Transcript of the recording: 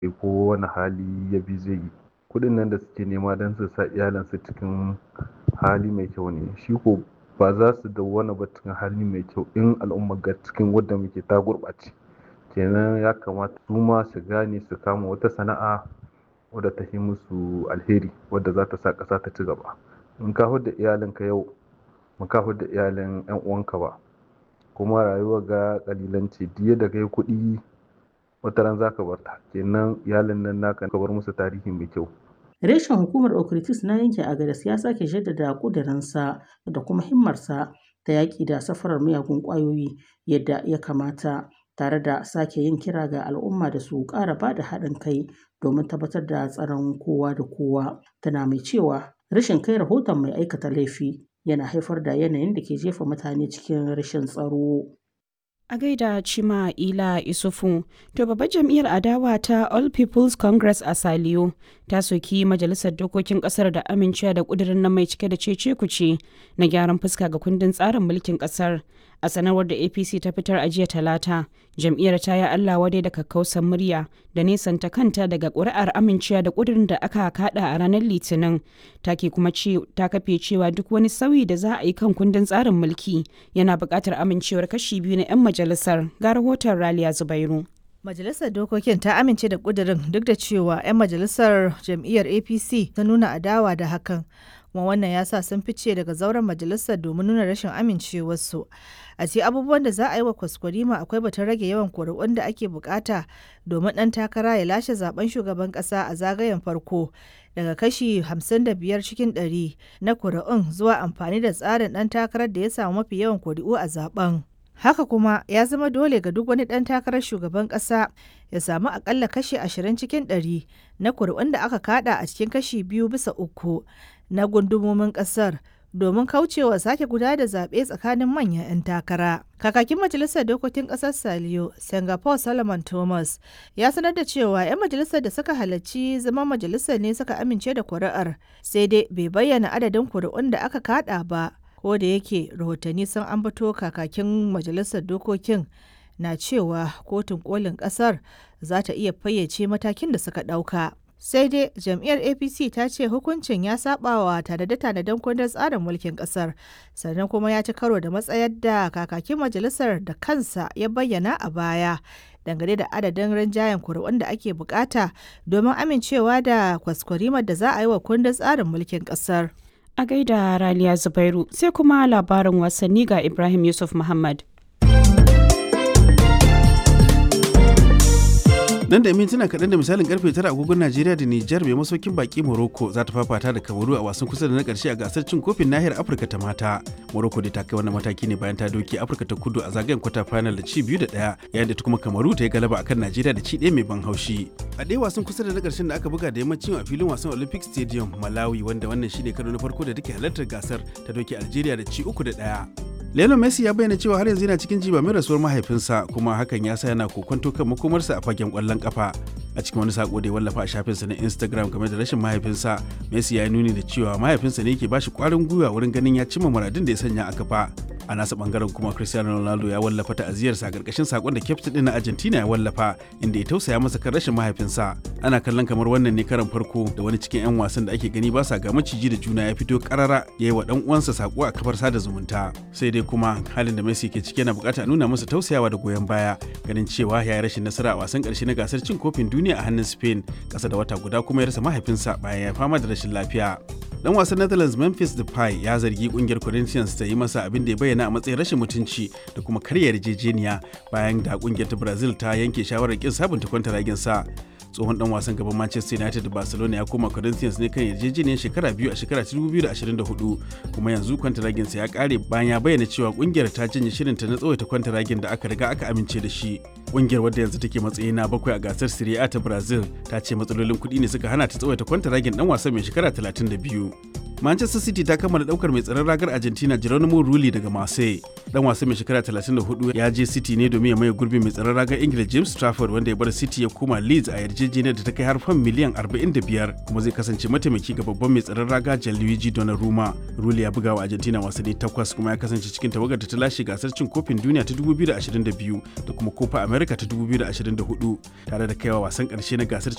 ko wani hali ya bi zai yi kuɗin nan da suke nema don su sa iyalansu cikin hali mai kyau ne shi ko ba za su dawwana ba cikin hali mai kyau in al'umma ga cikin wadda muke ta gurɓace kenan ya kamata su ma su gane su kama wata sana'a wadda ta yi musu alheri wadda za ta sa ƙasa ta ci gaba in ka da iyalinka yau ba ka da iyalin yan uwanka ba kuma rayuwa ga kalilanci diya da kai kuɗi wata ran zaka bar ta kenan iyalin nan naka ka bar musu tarihi mai kyau Reshen hukumar Okritis na yankin Agadas ya sake jaddada ƙudurinsa da kuma himmarsa ta yaƙi da safarar miyagun ƙwayoyi yadda ya kamata tare da sake yin kira ga al'umma da su ƙara ba da haɗin kai domin tabbatar da tsaron kowa da kowa. Tana mai cewa rashin kai rahoton mai aikata laifi yana haifar da yanayin da ke jefa mutane cikin rashin tsaro. A gaida Chima Ila Isufu, to babbar jam'iyyar adawa ta All People's Congress a Saliyo ta soki majalisar dokokin kasar da amincewa da kudirin nan mai cike da cece kuce na gyaran fuska ga kundin tsarin mulkin kasar. A sanarwar da APC ta fitar a jiya talata, jam'iyyar ta yi Allah wadai da kakkausan murya da nesanta kanta daga ƙuri'ar amincewa da kudirin da aka kada a ranar Litinin. Ta ke kuma ta kafe cewa duk wani sauyi da za a yi kan kundin tsarin mulki yana buƙatar amincewar kashi biyu na 'yan majalisar. Ga rahoton Raliya Zubairu. Majalisar Dokokin ta amince da ƙudurin duk da cewa 'yan majalisar jam'iyyar APC ta nuna adawa da hakan. kuma wannan ya sa sun fice daga zauren majalisar domin nuna rashin amincewarsu a ce abubuwan da za a yi wa kwaskwarima akwai batun rage yawan kuri'un da ake bukata domin ɗan takara ya lashe zaben shugaban ƙasa a zagayen farko daga kashi 55 cikin 100 na kuri'un zuwa amfani da tsarin ɗan takarar da ya samu mafi yawan kuri'u a zaben haka kuma ya zama dole ga duk wani ɗan takarar shugaban ƙasa ya samu akalla kashi 20 cikin 100 na kuri'un da aka kada a cikin kashi biyu bisa uku na gundumomin kasar domin kaucewa sake guda da zaɓe tsakanin manyan 'yan takara. Kakakin Majalisar Dokokin Ƙasar Saliyo, Singapore Solomon Thomas, ya sanar da cewa 'yan majalisar da suka halarci zama majalisar ne suka amince da kuri'ar, sai dai bai bayyana adadin kuri'un da aka kada ba, ko da yake rahotanni sun ambato kakakin Majalisar Dokokin na cewa kotun kolin ƙasar za ta iya fayyace matakin da suka ɗauka. sai dai jam'iyyar apc ta ce hukuncin ya sabawa tanade-tanaden kundin tsarin mulkin kasar sannan kuma ya ci karo da matsayar da kakakin majalisar da kansa ya bayyana a baya dangane da adadin rinjayen kuri'un da ake bukata domin amincewa da kwaskwarimar da za a yi wa kundin tsarin mulkin kasar a gaida raliya zubairu sai kuma labarin wasanni ga ibrahim yusuf muhammad nan da mintuna kaɗan da misalin karfe tara agogon najeriya da nijar mai masaukin baki morocco za ta fafata da kamaru a wasan kusa da na ƙarshe a gasar cin kofin nahiyar afirka ta mata morocco da ta kai wannan mataki ne bayan ta doke afirka ta kudu a zagayen kwata final da ci biyu da ɗaya yayin da ta kuma kamaru ta yi galaba akan najeriya da ci ɗaya mai ban haushi a ɗaya wasan kusa da na ƙarshen da aka buga da yammacin a filin wasan olympic stadium malawi wanda wannan shine karo na farko da take halartar gasar ta doke algeria da ci uku da ɗaya Lionel Messi ya bayyana cewa har yanzu yana cikin jiba mai rasuwar mahaifinsa kuma hakan ya sa yana kokonto kan makomarsa a fagen kwallon kafa. A cikin wani sako da ya wallafa a shafinsa na Instagram game da rashin mahaifinsa, Messi ya nuni da cewa mahaifinsa ne ke bashi kwarin gwiwa wurin ganin ya cimma muradin da ya sanya a kafa. A nasa bangaren kuma Cristiano Ronaldo ya wallafa ta'aziyarsa a karkashin sakon da kyaftin din na Argentina ya wallafa inda ya tausaya masa kan rashin mahaifinsa. Ana kallon kamar wannan ne karan farko da wani cikin 'yan wasan da ake gani ba sa ga maciji da juna ya fito karara ya yi wa dan uwansa sako a kafar sada zumunta. Sai dai kuma halin da Messi ke ciki yana bukata nuna masa tausayawa da goyon baya ganin cewa ya yi rashin nasara a wasan karshe na gasar cin kofin duniya a hannun Spain kasa da wata guda kuma ya rasa mahaifinsa bayan ya fama da rashin lafiya. Dan wasan Netherlands Memphis Depay ya zargi kungiyar Corinthians ta yi masa abin da ya bayyana a matsayin rashin mutunci da kuma karya yarjejeniya bayan da kungiyar ta Brazil ta yanke shawarar kin sabunta kwantaragin sa. tsohon dan wasan gaban Manchester United da Barcelona ya koma Corinthians ne kan yarjejeniyar shekara biyu a shekara 2024 kuma yanzu kwantaragin sa ya kare bayan ya bayyana cewa kungiyar ta janye shirinta na tsawaita kwantaragin da aka riga aka amince da shi. Kungiyar wadda yanzu take matsayi na bakwai a gasar Serie A ta Brazil ta ce matsalolin kuɗi ne suka hana ta tsawaita kwantaragin dan wasan mai shekara 32. Manchester City ta kammala daukar mai tsaron ragar Argentina Geronimo Rulli daga Marseille. Dan wasan mai shekara 34 ya je City ne domin ya maye gurbin mai tsaron ragar Ingila James Trafford wanda ya bar City ya koma Leeds a yarjejeniyar da ta kai har fan miliyan 45 kuma zai kasance mataimaki ga babban mai tsaron raga Gianluigi Donnarumma. Rulli ya buga wa Argentina wasanni takwas kuma ya kasance cikin tawagar da ta lashe gasar cin kofin duniya ta 2022 da kuma Copa America ta 2024 tare da kaiwa wasan karshe na gasar